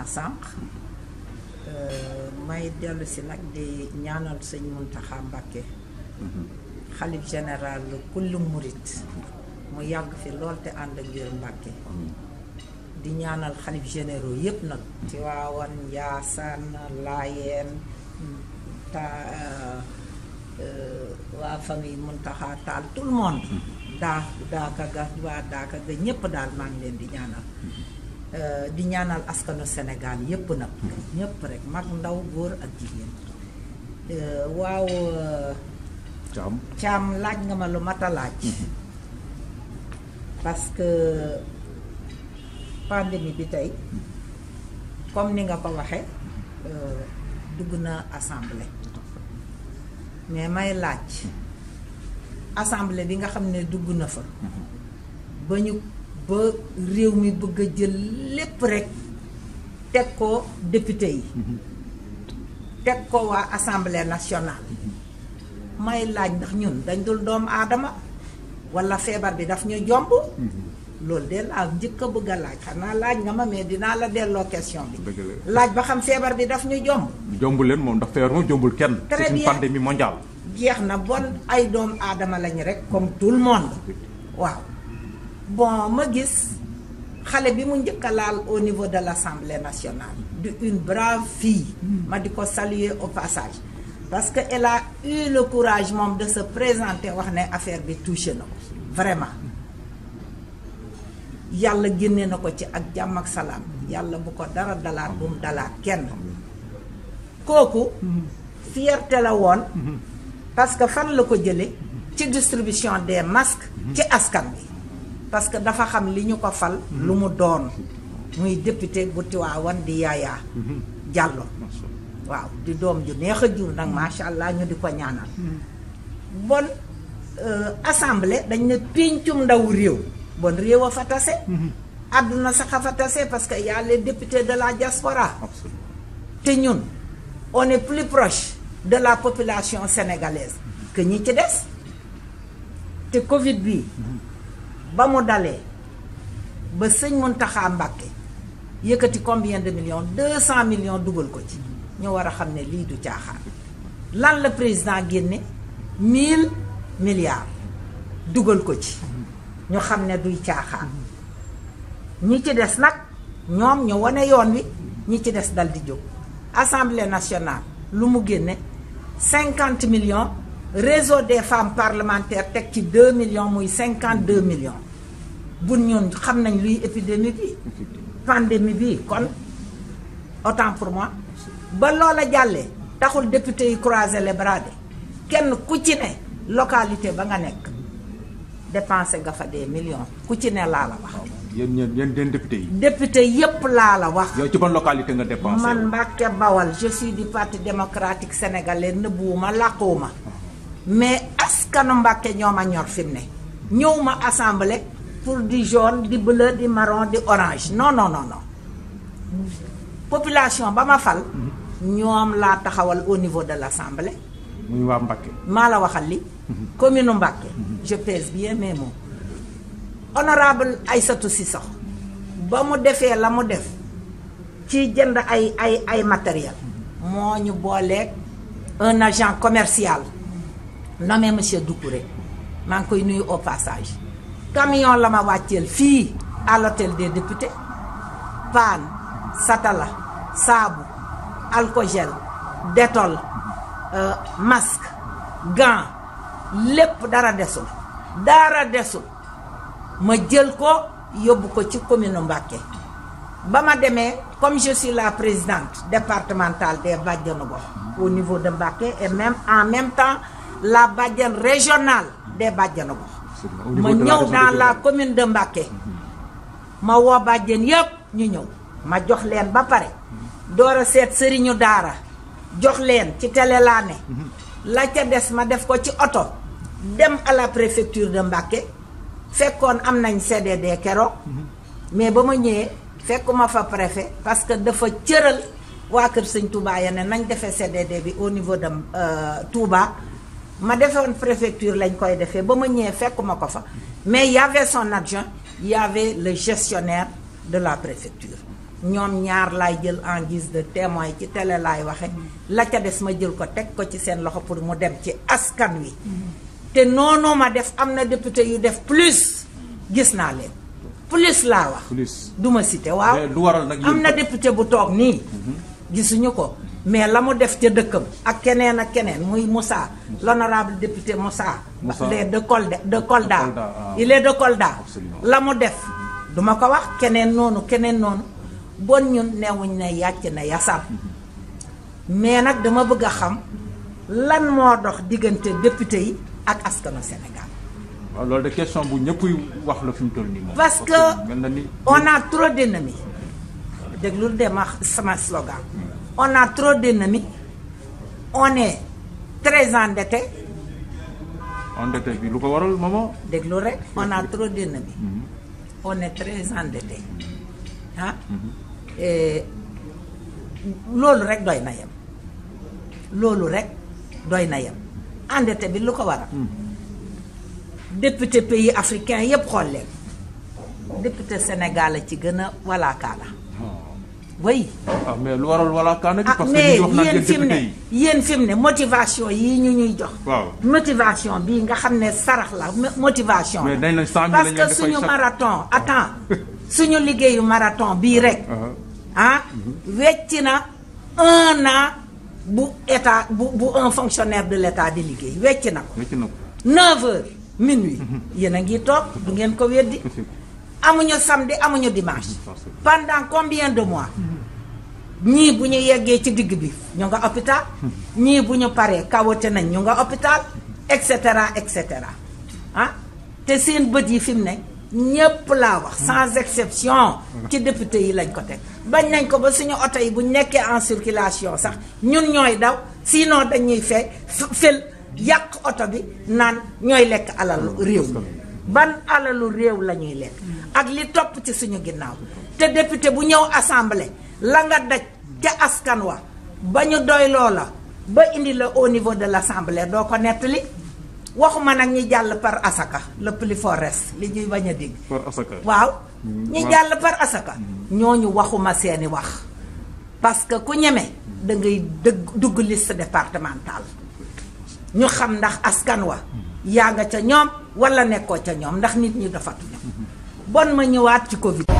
naa sànq may dellu si nag di ñaanal sëñ Muntaxa Mbàkke xalif général kullu murit mu yàgg fi lool te ànd ak wér Mbàkke di ñaanal xalif généraux yépp nag Tiwaawan Njaasaan Laayeen ta waa famille Muntaxa Taal tout le monde daa daaka ga waa daaka ga ñépp daal maa ngi leen di ñaanal di ñaanal askanu Sénégal yépp nag ñépp rek mag ndaw góor ak jigéen waaw Caam caam laaj nga ma lu mat a laaj parce que pandémie bi tey comme ni nga ko waxe dugg na assemblée mais may laaj assemblée bi nga xam ne dugg na fa ba ñu ba réew mi bëgg a jël lépp rek teg ko député yi teg ko waa assemblée nationale may laaj ndax ñun dañ dul doomu aadama walla feebar bi daf ñu jomb loolu de laa njëkk a bëgg a laaj xanaa laaj nga ma mais dinaa la delloo question bi dëgg la laaj ba xam feebar bi daf ñu jomb jombul leen moom ndax feebar moom jombul kenn. Très c'est une bien. pandémie mondiale. jeex na bon ay doomu aadama lañu rek comme tout le monde waaw bon ma gis xale bi mu njëkk a laal au niveau de l'Assemblée nationale di une brave fille ma di ko saluer au passage parce que elle a eu le courage moom de se présenter wax ne affaire bi touché na ko vraiment yàlla génne na ko ci ak jàmm ak salaam yàlla bu ko dara dalaat bu mu dalaat kenn kooku fierté la woon parce que fan la ko jële ci distribution des masques ci askan bi parce que dafa xam li ñu ko fal lu mu doon muy député bu Tiwaawan di Yaya Diallo waaw di doom ju neex a jur nag macha allah ñu di ko ñaanal bon euh, assemblée dañ ne péncum ndaw réew bon réew a fa tase àdduna sax a fa tase parce que y a les députés de la diaspora absolument te ñun on est plus proche de la population sénégalaise que ñi ci des te Covid bi ba mu dalee ba sëñ Mountakha Mbacké yëkkati combien de millions deux cent millions dugal ko ci ñu war a xam ne lii du caaxaan lan la président génne mille milliards dugal ko ci ñu xam ne duy caaxaan ñi ci des nag ñoom ñu wane yoon wi ñi ci des dal di jóg assemblée nationale lu mu génne cinquante millions réseau des femmes parlementaires teg ci deux millions muy cinquante deux millions bu ñun xam nañ luy épidémie bi pandémie bi kon autant pour moi ba loola jàllee taxul député yi croiser les bras de kenn ku ci ne localité ba nga nekk dépensé nga fa des millions ku ci ne laa la wax yéen ñeen yéen den député yi. député yépp laa la wax yow ci ban localité nga dépensé. man Mbàkke Bawal je suis du parti démocratique sénégalais nëbbuwuma làquwuma mais askanu Mbàkke ñoo ma ñor fi mu ne ñëw ma assemblée pour di jaune di bleu di marron di orange non non non non population ba ma fal ñoom laa taxawal au niveau de l'assemblée muy waa Mbacké. maa la waxal li commune Mbàkke je pèse bien mes mots honorable Aïssatou Cissokho ba mu defee la mu def ci jënd ay ay ay matériel moo ñu booleeg un agent commercial nommé monsieur Doucouré maa ngi koy nuyu au passage camion la ma wàcceel fii à l'hôtel des députés paan satala saabu alcogel détol euh, masque gant lépp dara desul dara desul ma jël ko yóbbu ko ci commune Mbacké ba ma demee comme je suis la présidente départementale des bàjjenu gox au niveau de Mbacké et même en même temps la bàjjen régionale des bàjjenu gox Au ma niveau de la ñëw région de dans la Diourbel. commune de Mbacké ma woo bàjjen yépp ñu ñëw ma jox leen ba pare door a seet sëriñu daara jox leen ci télé laa ne la ca des ma def ko ci oto dem à la préfecture de Mbacké fekkoon am nañ CDD keroog mais ba ma ñëwee fekkuma fa préfet parce que dafa cëral waa kër sëñ Touba ya ne nañ defee CDD bi au niveau de euh, Touba ma defoon préfecture lañ koy defee ba ma ñëwee fekkuma ko fa mais y avait son adjoint y avait le gestionnaire de la préfecture ñoom ñaar laay jël en guise de témoin ci télé laay waxe la ca des ma jël ko teg ko ci seen loxo pour mu dem ci askan wi te noonu ma def am na député yu def plus gis naa leen plus laa wax plus du ma cité waaw mais lu waral nag am yéen na kat- député bu toog nii gisuñu ko mais la mu def ca dëkkam ak keneen ak keneen muy Moussa l'honorable député Moussa Moussa. il est de Kolda de Kolda Kolda, ah. il est de Kolda Absolument. la mu def duma ko wax keneen noonu keneen noonu bon ñun neewuñ ne yàcc na yasal mais nag dama bëgg a xam lan moo dox diggante député yi ak askanu Sénégal waaw loolu de question bu ñëpp wax la fi mu toll nii moom. parce que mel na ni. on a trop d'ennemis déglul de ma sama slogan on a trop d'ennemis on est très endetté endetté bi lu ko waral maman. déglu rek on a trop d'ennemis on est très endetté ah et loolu rek doy na yem loolu rek doy na yem endetté bi lu ko waral député pays africain yépp xool leen député Sénégal a ci gën a walaakaala way ah mais lu waral wala kaana gi ah parce que mais ñu wax naan yéen yéen fi mu député ne yi. yéen fi mu ne motivation yii ñu ñuy jox. waaw motivation bii nga xam ne sarax la mo- motivation. mais dañ la cent mille parce lañ leen que di fay suñu chaque- marathon attends suñu liggéeyu marathon bii rek. ah wecc na un an bu état bu bu un fonctionnaire de l' état di liggéey wecc na ko. wecc na ko. 9 heures minuit. yéen a ngi toog du ngeen ko weddi. amuñu samedi amuñu dimanche. pendant combien de mois. ñii bu ñu yeggee ci digg bi ñu nga hôpital. ñii bu ñu paree kawote nañ ñu nga hôpital et cetera et cetera ah te seen bët yi fi mu ne ñépp laa wax sans exception ci député yi lañ ko teg bañ nañ ko ba suñu oto yi bu ñu nekkee en circulation sax ñun ñooy daw sinon dañuy fee fel yàq oto bi naan ñooy lekk alalu réew mi ban alalu réew la ñuy lekk ak li topp ci suñu ginnaaw te député bu ñëw assemblée la nga daj ca askan wa ba ñu doy loola ba indi la au niveau de l'assemblée doo ko nettali waxuma nag ñi jàll par asaka le plus fort reste li ñuy bañ a dégg par asaka. waaw ñi waaw. jàll par asaka ñooñu waxuma seeni wax parce que ku ñeme da ngay dëgg dugg liste départementale ñu xam ndax askan wa yaa nga ca ñoom wala nekkoo ca ñoom ndax nit ñi dafatuñu bon ma ñëwaat ci Covid